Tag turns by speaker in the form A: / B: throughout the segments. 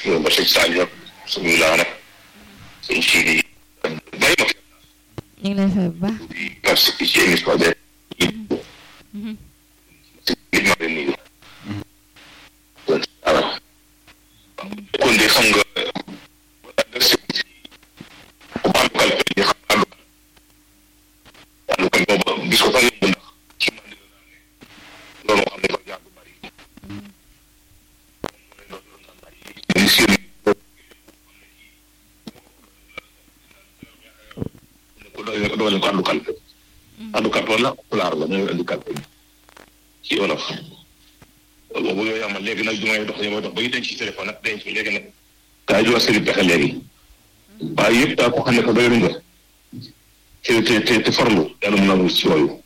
A: ñoom ba sëñ Sadio ak suñu laa nag sëñ Sidi bàyyi ma
B: ñu ngi lay fay bu baax.
A: di participer ci émission bi si ma leen nuyu voilà kon de xam nga ku am kalpe yi xam àndu àndu kan boobu gis ko sax yomb ndax ci man dina loolu moo xam ne ko jaar bu bari ni seen ko doole ko doole ko àndu kalpe àndu kalpe wala pulaar la ñooy àndu kalpe ci wolof boobu yooyu amal léegi nag du may dox damay dox ba ñu denc ci téléphone nag denc léegi nag daa jox sëriñ pexe léegi waaye yëpp daa ko xam ne ko doylu nga te te te te farlu yàlla mën naa wut ci yooyu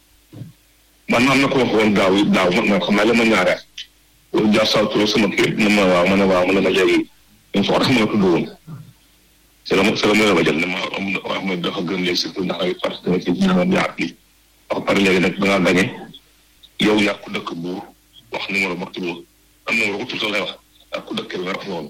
A: man am na ko wax woon daaw daaw man man xam naa la ma ñaare loolu jaar saa trop sama kii na ma waaw ma ne waaw ma ne ma léegi ñun foo tax ma tudd woon c'est la c'est la ma la jël ne ma am wax ma dafa gën léegi surtout ndax ay parce que dama ci dama yaat li wax pare léegi nag da ngaa gañe yow yaa ko dëkk buur wax numéro ba tudd am numéro ko tudd lay wax ak ku dëkk nga wax noonu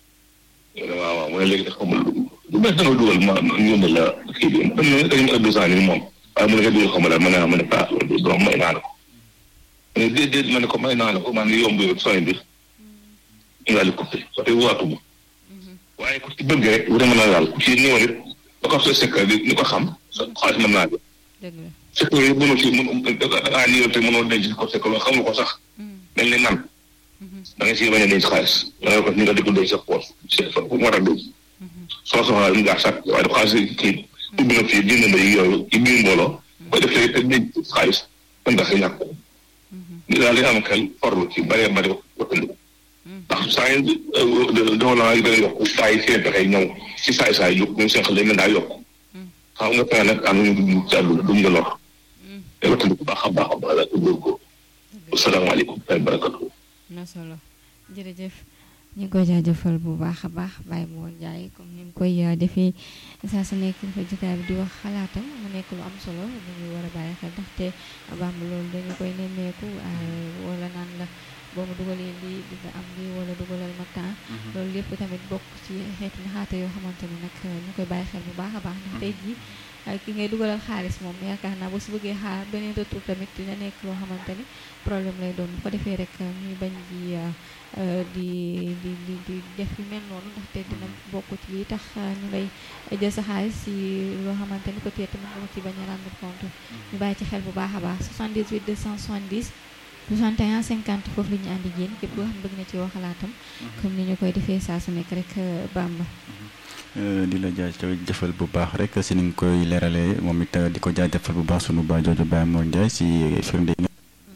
A: waaw waaw mu ne léegi dafa xamul lu bees da nga dugal ma ñu ne la kii bi dañu dañu deux ans ni moom waaye mu ne nga dugal xamal la ma ne ma ne ah loolu doom may naa la ko ma ne déedéet ma ne ko may naa la ko maa ngi yomb yow sooy bi ñu daal di coupé parce que waatuma waaye ku ci bëgg rek vraiment la daal ku ci ñëw nit ba ko soo secret bi ni ko xam sa xaalis mën naa
B: dëgg la
A: secret yi mënoo ci mën ah nii te mënoo denc ko secret loo xamul ko sax mel ni man da ngay si bañ a denc xaalis da ngay ko ni nga di ko denc sa poos sa fu mu war a denc soo soxlaa mu gaa sàkk waaye dafa xaalis kii ubbi na fii génn na yi yooyu ci biir mbooloo koy def te denc xaalis mën nga si ñàkk ni daal di am xel farlu ci bëree bëri wattandiku ndax saa yi dafa la gën a yokk saa yi seen pexe ñëw si saay saay yokk ñoom seen xel dañ daa yokk xam nga fexe nag am nañu dugg ci àdduna duñ la lor te wattandiku baax a baax a baax la góor ko asalaamaaleykum wa barakatu
B: na solo jërëjëf ñu ngi koy jaajëfal bu baax a baax Baye Mor Ndiaye comme ni mu koy defee saa su nekk dafa jotaay bi di wax xalaatam mu nekk lu am solo lu ñuy war a bàyyi xel ndaxte bamb loolu dañu koy nemmeeku wala naan la boo ma dugalee lii di nga am lii wala dugalal ma temps loolu lépp tamit bokk ci xeeti naxaate yoo xamante ni nag ñu koy bàyyi xel bu baax a baax ndax tey jii ki ngay dugalal xaalis moom yaakaar naa boo si bëggee xaar beneen retour tamit dina nekk loo xamante ni problème lay doon bu ko defee rek ñuy bañ di di di di di def yu mel noonu ndaxte dina bokk ci lii tax ñu lay jël sa xaalis si loo xamante ni peut-être mën nga ci bañ a rendre compte ñu bàyyi ci xel bu baax a baax 78 270 61 50 foofu la ñu àndi yéen képp koo xam bëgg na ci wax xalaatam comme ni ñu koy defee saa su nekk rek Bamba
C: di la jaajëfal bu baax rek si ni nga koy leeralee moom it di ko jaajëfal bu baax sunu baay jooju Baye Mor Ndiaye si firnde yi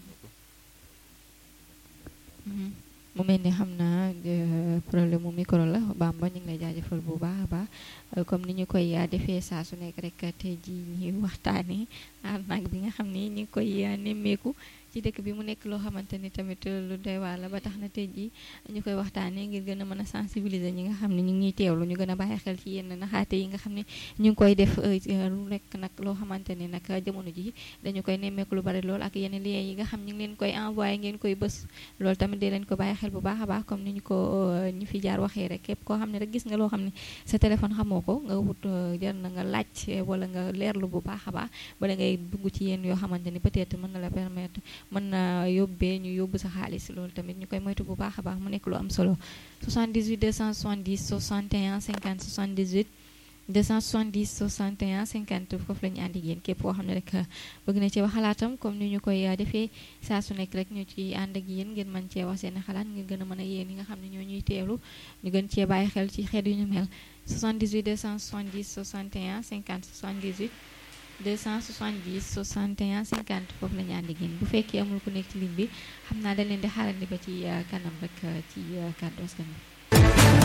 B: mu mel ni xam naa problème mu micro la Bamba ñu ngi lay jaajëfal bu baax a baax comme ni ñu koy defee saa su nekk rek tey jii ñuy waxtaanee arnaque bi nga xam ni ñu ngi koy nemmeeku ci dëkk bi mu nekk loo xamante ni tamit lu doy waar la ba tax na tey jii ñu koy waxtaanee ngir gën a mën a sensibiliser ñi nga xam ne ñu ngi ñuy teewlu ñu gën a bàyyi xel ci yenn naxaate yi nga xam ne ñu ngi koy def lu nekk nag loo xamante ni nag jamono ji dañu koy nemmeeku lu bari lool ak yenn lien yi nga xam ñu ngi leen koy envoyé ngeen koy bës loolu tamit di leen ko bàyyi xel bu baax a baax comme ni ñu ko ñu fi jaar waxee rek képp koo xam ne rek gis nga loo xam ne sa téléphone xamoo ko nga wut jar na nga laaj wala nga leerlu bu baax a baax bala ngay dugg ci yenn yoo xamante ni peut-être mën na la permettre mën na yóbbee ñu yóbbu sa xaalis loolu tamit ñu koy moytu bu baax a baax mu nekk lu am solo 78 270 61 50 78 270 61 50 foofu la ñu àndi yéen képp koo xam ne rek bëgg na ci wax xalaatam comme ni ñu koy defee saa su nekk rek ñu ci ànd ak yéen ngeen mën cee wax seen xalaat ngir gën a mën a yéen yi nga xam ne ñoo ñuy teewlu ñu gën cee bàyyi xel ci xeet yu ñu mel 78 270 61 50 78 270 61 50 foofu la ñu ànd ak yéen bu fekkee amul ku nekk ci ligne bi xam naa dañ leen di xaarandi ba ci kanam rek ci kàddu askan bi